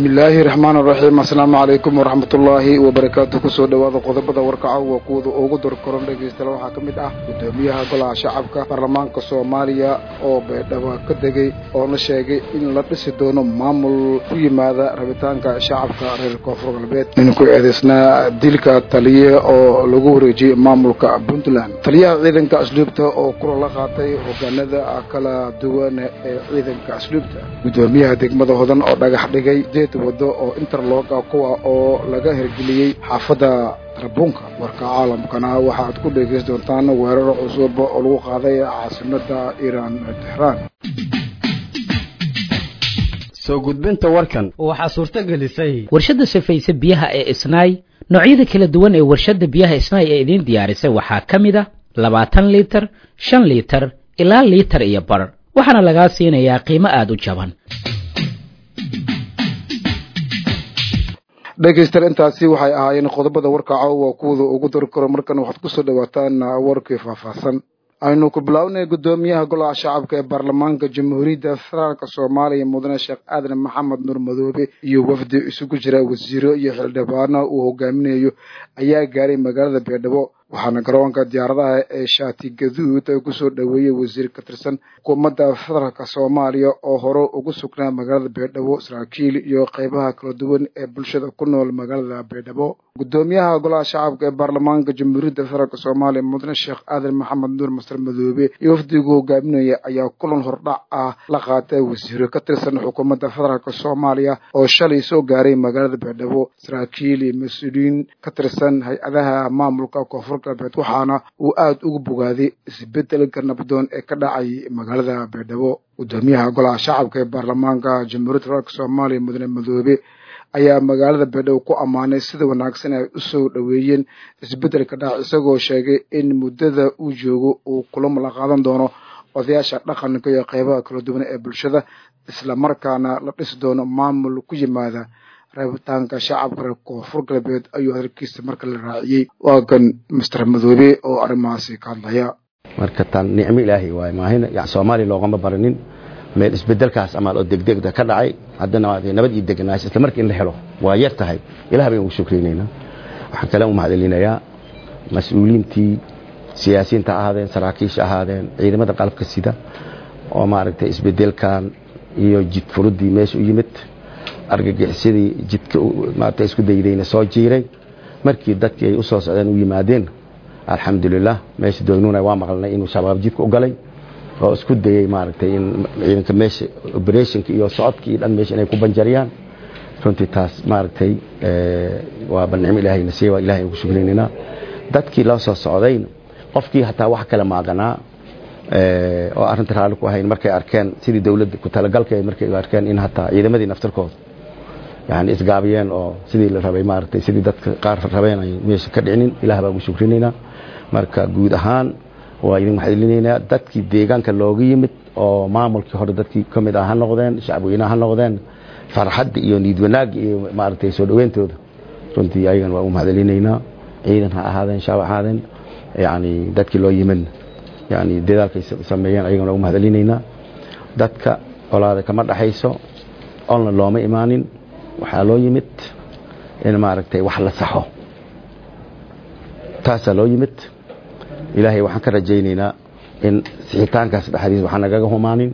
bismillaahi raxmaan raxiim assalaamu calaykum waraxmatullaahi wabarakaatu kusoo dhowaada qodobada warkaca waa kuwada ugu dorkoran dhegaystayaal waxaa ka mid ah guddoomiyaha golaha shacabka baarlamaanka soomaaliya oo baydhabo ka degay oona sheegay in la dhisi doono maamul ku yimaada rabitaanka shacabka reer koonfur galbeed nin ku eedaysnaa dilka taliye oo lagu wareejiyey maamulka puntland taliyaha ciidanka asluubta oo kula la qaatay hogaanada kala duwan ee ciidanka asluubta guddoomiyaha degmada hodan oo dhagax dhigay deed wado oo interloga kuwa oo laga hirgeliyey xaafadda tarabuunka warka caalamkana waxaad ku dhegaysan doontaan weerar cusub oo lagu qaaday caasimada iiraan texraan soo gudbinta warkan waxaa suurto gelisay warshadda safayse biyaha ee isnaay noocyada kala duwan ee warshadda biyaha isnaay ee idiin diyaarisay waxaa ka mid a labaatan liitar shan liitar ilaa liitar iyo bar waxaana lagaa siinayaa qiimo aada u jaban dhegaystayaal intaasi waxay ahaayeen qodobada warkaca waa kuwada ugu dari karo markan waxaad kusoo dhawaataan warkii faahfaahsan aynu ku bilaabnay guddoomiyaha golaha shacabka ee baarlamaanka jamhuuriyadda federaalk soomaaliya mudane sheekh aadan maxamed nuur madoobe iyo wafdi isugu jira wasiiro iyo xildhibaano uu hogaaminayo ayaa gaaray magaalada beedhabo waxaana garoonka diyaaradaha ee shaati gaduud ay kusoo dhoweeyey wasiir ka tirsan xukuumadda federaalk soomaaliya oo hore ugu sugnaa magaalada beedhabo saraakiil iyo qeybaha kala duwan ee bulshada ku nool magaalada beedhabo guddoomiyaha golaha shacabka ee baarlamaanka jamhuuriyadda federaalk soomaaliya mudane sheekh aadan maxamed nuur masar madoobe iyo wafdigu hogaaminaya ayaa kulan hordhac ah la qaatay wasiiro ka tirsan xukuumadda federaalk soomaaliya oo shalay soo gaaray magaalada beedhabo saraakiil iyo mas-uuliyiin ka tirsan hay-adaha maamulka koonfur galbeed waxaana uu aada ugu bogaaday isbedelka nabdoon ee ka dhacay magaalada beedhabo guddoomiyaha golaha shacabka ee baarlamaanka jamhuuriyadda federaalk soomaaliya mudane madoobe ayaa magaalada beedhabo ku ammaanay sida wanaagsan ay u soo dhoweeyeen isbeddelka dhac isagoo sheegay in muddada uu joogo uu kulamo la qaadan doono odayaasha dhaqanka iyo qeybaha kala duwan ee bulshada islamarkaana la dhisi doono maamul ku yimaada rabitaanka shacabka reer koonfur galbeed ayuu hadalkiisa marka la raaciyey waa kan master madoobe oo arrimahaasi ka hadlaya marka tan nicmo ilaahay waay maahin soomaaliya loogama baranin meel isbedelkaas amaal oo degdegda ka dhacay haddana nabad iyo deganaasho isla markii in la helo waa yar tahay ilaah baynu ugu shukrinayna waxaan kale u mahadcelinayaa mas-uuliyiintii siyaasiyiinta ahaadeen saraakiisha ahaadeen ciidamada qalabka sida oo maaragtay isbedelkan iyo jid furudii meesha u yimid argagixisadii jidka maaragtay isku daydayna soo jiiray markii dadkii ay u soo socdeen u yimaadeen alxamdulilah meesha doynuuna waa maqalnay inuu shabaab jidka u galay oo isku dayey maaragtay in ciidanka meesha operationka iyo socodka iyo dhan meesha inay ku banjariyaan runtii taas maaragtay waa banicmo ilaahay na siiya waa ilahay ugu shukrinayna dadkii la soo socdayna qofkii hataa wax kale maaganaa oo arrinta raalli ku ahayn markay arkeen sidii dawladda ku talagalka markay arkeen in hataa ciidamadii naftarkooda yani isgaabiyeen oo sidii la rabay maaragtay sidii dadka qaar rabeen ay meesha ka dhicinin ilaah baa ugu shukrinaynaa marka guud ahaan waa idin maxadilinaynaa dadkii deegaanka looga yimid oo maamulkii hore dadkii ka mid ah ha noqdeen shacabweynaha ha noqdeen farxadda iyo niid wanaagga iyo maaragtay soo dhaweyntooda runtii ayagan waa u mahadcelinaynaa ciidan ha ahaadeen shacab ahaadeen yani dadkii loo yimin yani dadaalkay sameeyeen ayagan waa u mahadcelinaynaa dadka olaada kama dhaxayso olna looma imaanin waxaa loo yimid in maaragtay wax la saxo taasaa loo yimid ilaahay waxaan ka rajaynaynaa in sixitaankaas dhexdiis waxaa nagaga humaanin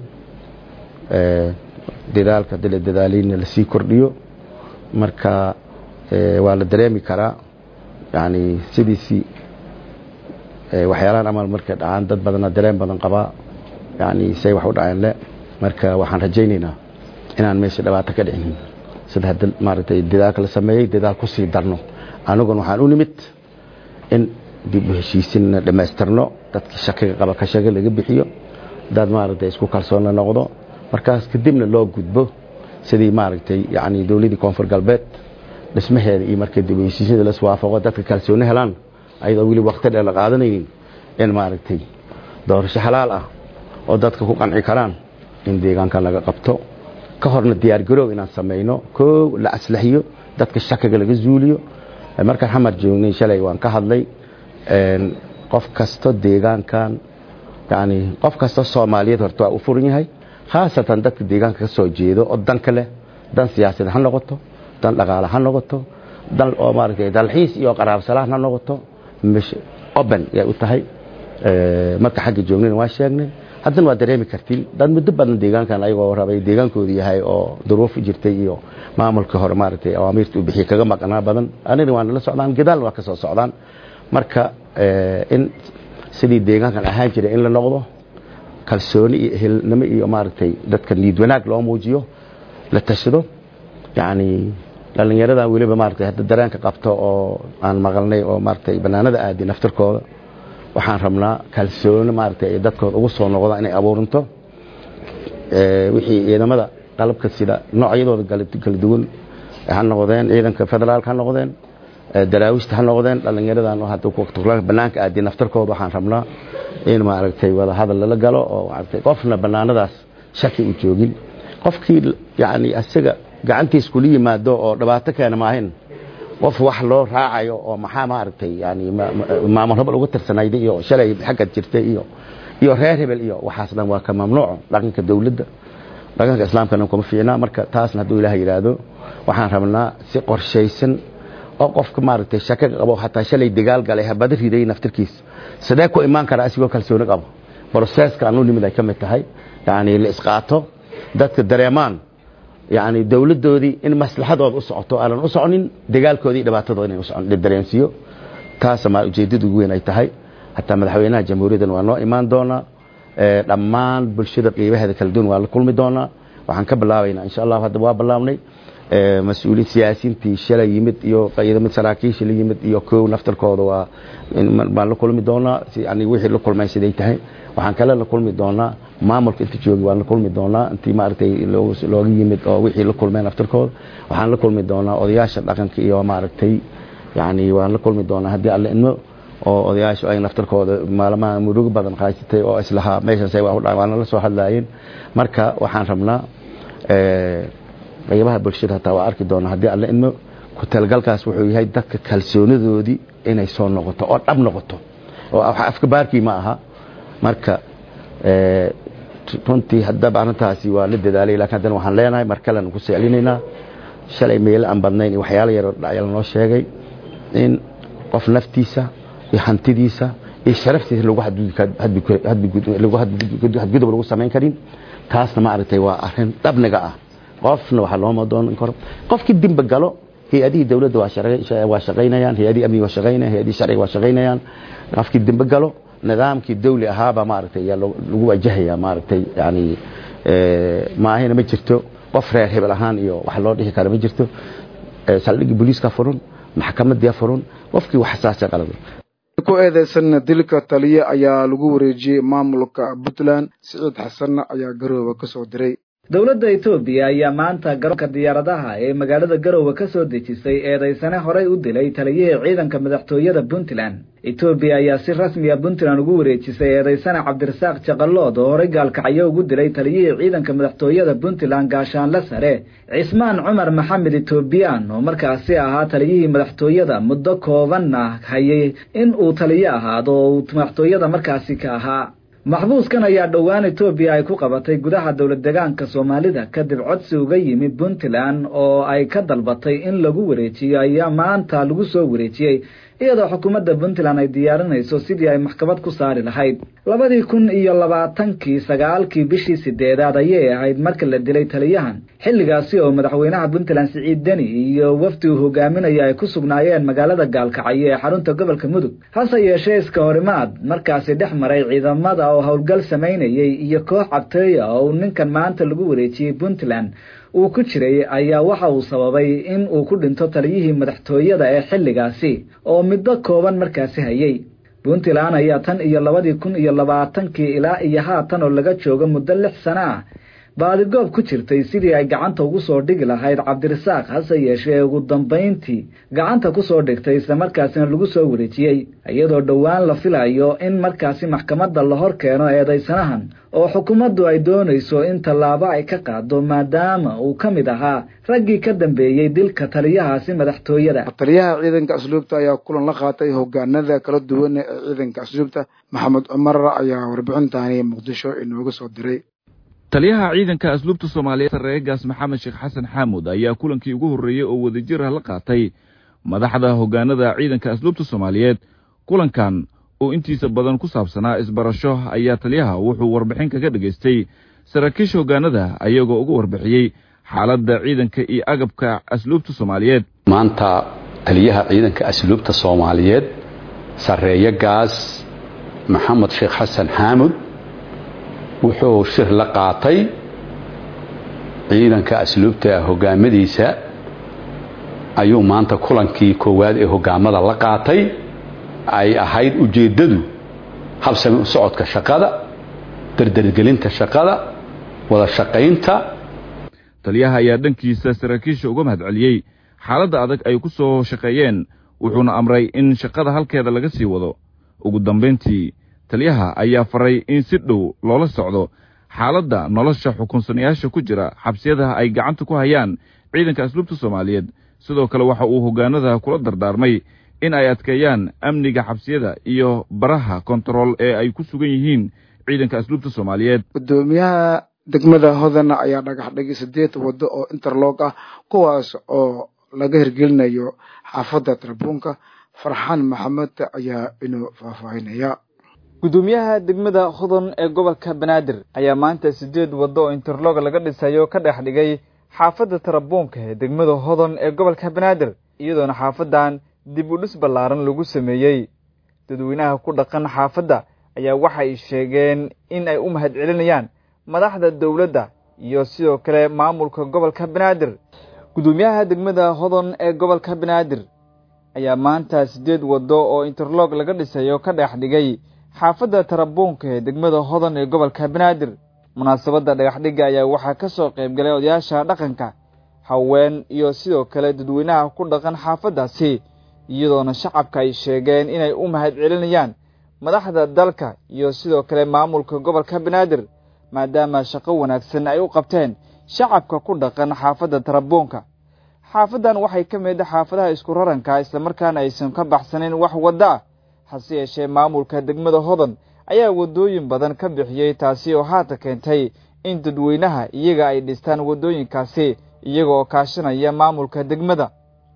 dadaalka dala dadaalayna lasii kordhiyo marka waa la dareemi karaa yani sidiisii waxyaalahan amal markay dhacaan dad badana dareen badan qabaa yani say wax u dhaceen le marka waxaan rajaynaynaa inaan meesha dhibaato ka dhicinin sida hadda maaragtay dadaalka la sameeyey dadaal ku sii darno aniguna waxaan u nimid in dib u heshiisinna dhammaystirno dadkii shakiga qaba ka shaki laga bixiyo dad maaragtay isku kalsoon la noqdo markaas kadibna loo gudbo sidii maaragtay yani dowladdii koonfur galbeed dhismaheeda iyo markay dib u heshiisyada la iswaafaqo dadka kalsooni helaan ayadoo weli waqti dheer la qaadanaynin in maaragtay doorasho xalaal ah oo dadka ku qanci karaan in deegaanka laga qabto ka horna diyaargaroow inaan samayno koo la aslaxiyo dadka shakiga laga zuuliyo markaan xamar joognay shalay waan ka hadlay qof kasto deegaankan yani qof kasto soomaaliyeed horta waa u furan yahay khaasatan dadka deegaanka ka soo jeedo oo danka leh dan siyaasadeed ha noqoto dan dhaqaale ha noqoto dan oo maaragtay dalxiis iyo qaraabsalaan ha noqoto mish open yay u tahay marka xagga joognayna waa sheegnay haddana waa dareemi kartiin dad muddo badan deegaankan ayagoo rabay deegaankoodu yahay oo duruuf jirtay iyo maamulka hore maaragtay awaamiirta uu bixiyey kaga maqnaa badan anina waa nala socdaan gadaalna waa ka soo socdaan marka in sidii deegaankan ahaan jiray in la noqdo kalsooni iyo ehelnimo iyo maaragtay dadka niid wanaag loo muujiyo la tashado yacni dhallinyaradan weliba maaragtay hadda dareenka qabto oo aan maqalnay oo maaragtay bannaanada aadi naftarkooda waxaan rabnaa kalsooni maaragtay ay dadkooda ugu soo noqdaan inay abuurinto wixii ciidamada qalabka sida noocyadooda kala duwan ha noqdeen ciidanka federaalka ha noqdeen daraawista ha noqdeen dhallinyaradan hadda bannaanka aadi naftarkooda waxaan rabnaa in maaragtay wada hadal lala galo oo maaragtay qofna bannaanadaas shaki u joogin qofkii yacni isaga gacantiis kula yimaado oo dhibaato keena maahin qof wax loo raacayo oo maxaa maaragtay yani maamul hebel uga tirsanayda iyo shalay xaggad jirtay iyo iyo reer hebel iyo waxaas dhan waa ka mamnuuco dhaqanka dawladda dhaqanka islaamkana kuma fiicnaa marka taasna hadduu ilaah yidhaahdo waxaan rabnaa si qorshaysan oo qofka maaragtay shaka qabo hataa shalay dagaal galay habada riday naftirkiis sidee ku imaan kara asigoo kalsooni qabo broseska anu nimid ay ka mid tahay yani la isqaato dadka dareemaan yani dawladdoodii in maslaxadooda u socoto aanan u soconin dagaalkoodii dhibaatadooda inay usocon dareensiiyo taasa ma ujeeddada ugu weyn ay tahay hataa madaxweynaha jamhuuriyaddan waa noo imaan doonaa dhammaan bulshada qiibaheeda kala duwan waa la kulmi doonaa waxaan ka bilaabaynaa insha allah hadda waa bilaabnay mas-uuliin siyaasiintii shalay yimid iyo ciidamad saraakiisha la yimid iyo kow naftarkooda waa baan la kulmi doonaa yani wixii la kulmeen siday tahay waxaan kale la kulmi doonaa maamulka inta joogi waan la kulmi doonaa intii maaragtay looga yimid oo wixii la kulmeen naftarkooda waxaan la kulmi doonaa odayaasha dhaqanka iyo maaragtay yani waan la kulmi doonaa haddii alle inmo oo odayaashu ay naftarkooda maalmaha murugo badan qaysatay oo islahaa meeshaasay waana la soo hadlaayeen marka waxaan rabnaa qaybaha bulshada hataa waa arki doonaa haddii alle inmo ku talgalkaas wuxuu yahay dadka kalsoonidoodii inay soo noqoto oo dhab noqoto oo afka baarkii ma aha marka runtii haddaba arrintaasi waa la dadaalay lakin haddana waxaan leenahay mar kalean ku secelinaynaa shalay meelo aan badnayn iyo waxyaalo yaroo dhacyal noo sheegay in qof naftiisa iyo hantidiisa iyo sharaftiisa lagu hadgudub lagu samayn karin taasna maaragtay waa arrin dhabniga ah qofna waxaa looma doonan karo qofkii dimba galo hay-adihii dawladda waa shaqaynayaan hay-adihii amniga waa shaqaynayaan hay-adihii sharciga waa shaqaynayaan qofkii dimbe galo nidaamkii dawli ahaaba maaragtay ayaa lagu wajahaya maaragtay yani maahina ma jirto qof reer hebel ahaan iyo wax loo dhihi kara ma jirto saldhigii booliiska furun maxkamadiya furun qofkii wax saasa qalada ku eedeysan dilka taliye ayaa lagu wareejiyey maamulka puntland siciid xasanna ayaa garooba ka soo diray dowladda etoobiya ayaa maanta garoonka diyaaradaha ee magaalada garowe ka soo dejisay eedaysane horey u dilay taliyihii ciidanka madaxtooyada puntland etoobiya ayaa si rasmiya puntland ugu wareejisay eedaysane cabdirasaaq jaqalood oo horey gaalkacyo ugu dilay taliyihii ciidanka madaxtooyada puntland gaashaanle sare cismaan cumar maxamed etoobiyaan oo markaasi ahaa taliyihii madaxtooyada muddo koobanna hayay in uu taliyo ahaado oo uu madaxtooyada markaasi ka ahaa maxbuuskan ayaa dhowaan etoobiya ay ku qabatay gudaha dowlad degaanka soomaalida kadib codsi uga yimid puntland oo ay ka dalbatay in lagu wareejiyo ayaa maanta lagu soo wareejiyey iyadoo xukuumadda puntland ay diyaarinayso sidii ay maxkamad ku saari lahayd labadii kun iyo labaatankii sagaalkii bishii sideedaad ayay ahayd marka la dilay taliyahan xilligaasi oo madaxweynaha puntland siciid deni iyo wafdi uu hogaaminaya ay ku sugnaayeen magaalada gaalkacyo ee xarunta gobolka mudug hase yeeshee iska horimaad markaasi dhex maray ciidamada oo howlgal samaynayay iyo koox cabteeya oo ninkan maanta lagu wareejiyey puntland uu ku jiray ayaa waxa uu sababay in uu ku dhinto taliyihii madaxtooyada ee xilligaasi oo middo kooban markaasi hayay puntland ayaa tan iyo labadii kun iyo labaatankii ilaa iyo haatan oo laga joogo muddo lix sano ah baadigoob ku jirtay sidii ay gacanta ugu soo dhigi lahayd cabdirasaaq hase yeeshee ugu dambayntii gacanta ku soo dhigtay islamarkaasina lagu soo wareejiyey iyadoo dhowaan la filayo in markaasi maxkamadda la hor keeno eedaysanahan oo xukuumaddu ay doonayso in tallaabo ay ka qaado maadaama uu ka mid ahaa raggii ka dambeeyey dilka taliyahaasi madaxtooyada taliyaha ciidanka asluubta ayaa kulan la qaatay hogaanada kala duwan ee ciidanka asluubta maxamed cumar ayaa warbixintaani muqdisho inooga soo diray taliyaha ciidanka asluubta soomaaliyeed sareegaas maxamed sheekh xasan xaamud ayaa kulankii ugu horreeyey oo wadajir ah la qaatay madaxda hoggaanada ciidanka asluubta soomaaliyeed kulankan oo intiisa badan ku saabsanaa isbarasho ayaa taliyaha wuxuu warbixin kaga dhegaystay saraakiisha hoggaanada ayagoo uga warbixiyey xaaladda ciidanka iyo agabka asluubta soomaaliyeed maanta taliyaha ciidanka asluubta soomaaliyeed sarreeyo gaas maxamed sheekh xasan xaamud wuxuu shir la qaatay ciidanka asluubta hogaamadiisa ayuu maanta kulankii koowaad ee hogaamada la qaatay ay ahayd ujeeddadu habsami u socodka shaqada dardargelinta shaqada wada shaqaynta taliyaha ayaa dhankiisa saraakiisha uga mahad celiyey xaaladda adag ay ku soo shaqeeyeen wuxuuna amray in shaqada halkeeda laga sii wado ugu dambayntii taliyaha ayaa faray in si dhow loola socdo xaaladda nolosha xukunsanayaasha ku jira xabsiyadaha ay gacanta ku hayaan ciidanka asluubta soomaaliyeed sidoo kale waxa uu hoggaanada kula dardaarmay in ay adkeeyaan amniga xabsiyada iyo baraha kontarool ee ay ku sugan yihiin ciidanka asluubta soomaaliyeed gudoomiyaha degmada hodana ayaa dhagax dhigay sideed waddo oo interlog ah kuwaas oo laga hirgelinayo xaafadda tarabuunka farxaan maxamed ayaa inuu faahfaahinaya gudoomiyaha degmada hodon ee gobolka banaadir ayaa maanta sideed waddo oo interlog laga dhisayo ka dhex dhigay xaafadda tarabuunka ee degmada hodon ee gobolka banaadir iyadoona xaafadan dib u dhis ballaaran lagu sameeyey dadweynaha ku dhaqan xaafadda ayaa waxay sheegeen in ay u mahad celinayaan madaxda dowladda iyo sidoo kale maamulka gobolka banaadir gudoomiyaha degmada hodon ee gobolka banaadir ayaa maanta sideed waddo oo interlog laga dhisayo ka dhex dhigay xaafadda tarabuunka ee degmada hodon ee gobolka banaadir munaasabadda dhagaxdhigga ayaa waxaa ka soo qayb galay odayaasha dhaqanka haween iyo sidoo kale dadweynaha ku dhaqan xaafaddaasi iyadoona shacabka ay sheegeen inay u mahad celinayaan madaxda dalka iyo sidoo kale maamulka gobolka banaadir maadaama shaqo wanaagsan ay u qabteen shacabka ku dhaqan xaafadda tarabuunka xaafaddan waxay ka mid xaafadaha isku raranka islamarkaana aysan ka baxsanayn wax waddo ah hase yeeshee maamulka degmada hodon ayaa waddooyin badan ka bixiyey taasi oo haata keentay in dadweynaha iyaga ay dhistaan waddooyinkaasi iyaga oo kaashanaya maamulka degmada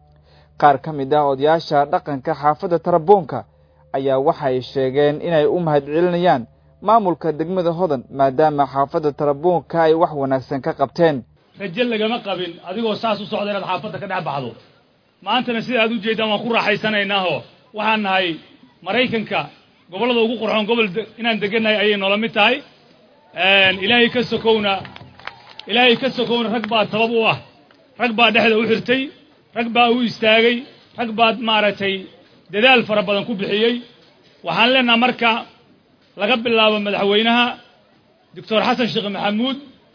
qaar ka mid ah odayaasha dhaqanka xaafadda tarabuunka ayaa waxay sheegeen inay u mahad celinayaan maamulka degmada hodan maadaama xaafadda tarabuunka ay wax wanaagsan ka qabteen raje lagama qabin adigoo saas u socda inaad xaafadda ka dhex baxdo maantana sida aad u jeeddaan waan ku raaxaysanaynaaho waxaan nahay maraykanka gobollada ugu qurxoon gobol inaan degannahay ayay noola mid tahay ilaahay ka sokowna ilaahay ka sokowna rag baa tabab u ah rag baa dhexda u xirtay rag baa u istaagay rag baad maaragtay dadaal fara badan ku bixiyey waxaan leenaha marka laga bilaabo madaxweynaha doctor xasan sheekh maxamuud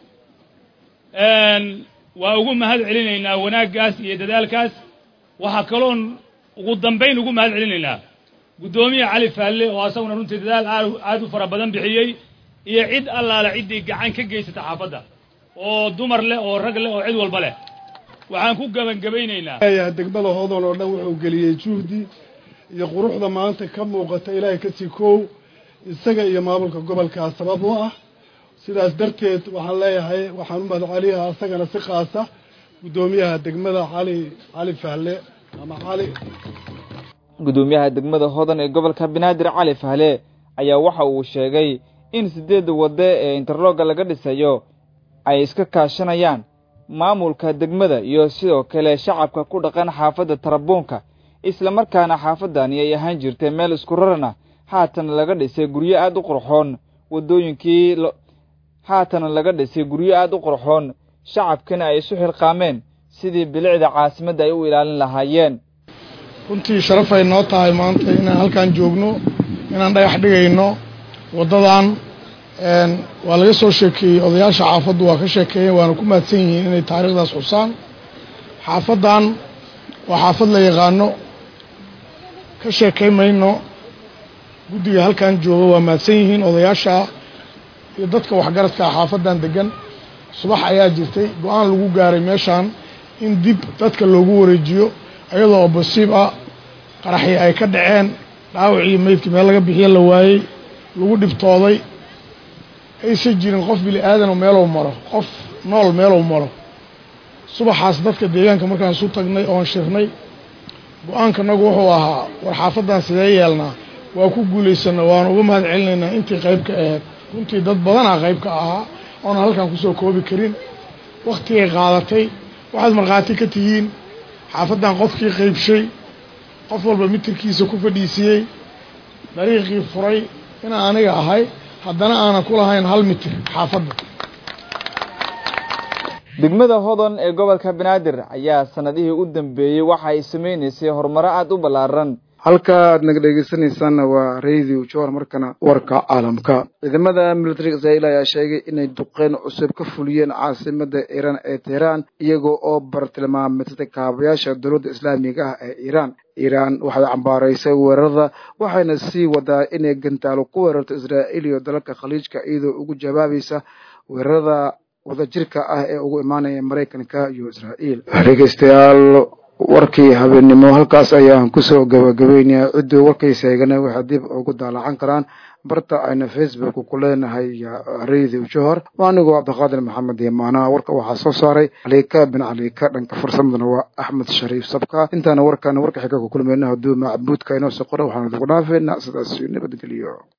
waa ugu mahad celinaynaa wanaaggaas iyo dadaalkaas waxaa kaloon ugu dambayn ugu mahad celinaynaa guddoomiya cali faalle oo asaguna runtii dadaal aad aad u fara badan bixiyey iyo cid allaala ciddii gacan ka geysata xaafadda oo dumar leh oo rag leh oo cid walba leh waxaan ku gebangebaynaynaa degmada hodan oo dhan wuxuu geliyey juhdi iyo quruxda maanta ka muuqata ilaahay ka sii koow isaga iyo maamulka gobolkaa sabab u ah sidaas darteed waxaan leeyahay waxaan u mahad celiyaa isagana si qaasa guddoomiyaha degmada cali cali fahle ama cali guddoomiyaha degmada hodan ee gobolka banaadir cali fahle ayaa waxa uu sheegay in sideedda wadde ee interlogga laga dhisayo ay iska kaashanayaan maamulka degmada iyo sidoo kale shacabka ku dhaqan xaafadda tarabuunka islamarkaana xaafaddani ay ahaan jirtay meel isku raran ah haatana laga dhisay guryo aad u qurxoon waddooyinkii haatana laga dhisay guryo aad u qurxoon shacabkana ay isu xilqaameen sidii bilicda caasimadda ay u ilaalin lahaayeen runtii sharaf ay noo tahay maanta inaan halkan joogno inaan dhagax dhigayno waddadan waa laga soo sheekeeyey odayaasha xaafaddu waa ka sheekeeyeen waana ku mahadsan yihiin inay taariikhdaas xusaan xaafaddan waa xaafad la yaqaano ka sheekay mayno guddiga halkan jooga waa mahadsan yihiin odayaasha iyo dadka waxgaradka xaafaddan degan subax ayaa jirtay go-aan lagu gaaray meeshaan in dib dadka loogu wareejiyo iyadoo oo basiib ah qaraxii ay ka dhaceen dhaawacii meydkii meel laga bixiyo la waayey lagu dhibtooday aysan jirin qof bili aadanoo meelow maro qof nool meelow maro subaxaas dadka deegaanka markaan isu tagnay oon shirnay go-aankanagu wuxuu ahaa war xaafaddan sidee yeelnaa waa ku guulaysana waanu uga mahad celinaynaa intii qayb ka aheyd runtii dad badanaa qayb ka ahaa oona halkaan kusoo koobi karin waktigay qaadatay waxaad markhaati ka tihiin xaafaddan qofkii qaybshay qof walba mitirkiisa ku fadhiisiyey dariiqii furay inaan aniga ahay haddana aanan ku lahayn hal mitir xaafadda degmada hodon ee gobolka banaadir ayaa sanadihii u dambeeyey waxa ay samaynaysay horumaro aada u ballaaran halka aad naga dhegeysanaysaanna waa radio jowar markana warka caalamka ciidamada militariga israa'iil ayaa sheegay inay duqeyn cusub ka fuliyeen caasimada iiraan ee teheraan iyagoo oo bartilmaameedsatay kaabayaasha dowladda islaamiga ah ee iiraan iiraan waxay cambaaraysay weerarada waxayna sii wadaa inay gantaalo ku weerarto israa'iil iyo dalalka khaliijka iyadoo ugu jawaabaysa weerarada wadajirka ah ee ugu imaanaya maraykanka iyo israa'iil dhegeystayaal warkii habeennimo halkaas ayaan kusoo gabagabeynaya cidduu warkaysa eegana waxay dib ugu daalacan karaan barta ayna facebook ku leenahay radio johor waa anigoo cabdiqaadir maxamed yamaana warka waxaa soo saaray caliika bin caliika dhanka farsamadana waa axmed shariif sabka intaana warkaana warka xiga ku kulmayna hadduu macbuudka inoo soo qora waxaan idinku dhaafeynaa sidaas nabadgeliyo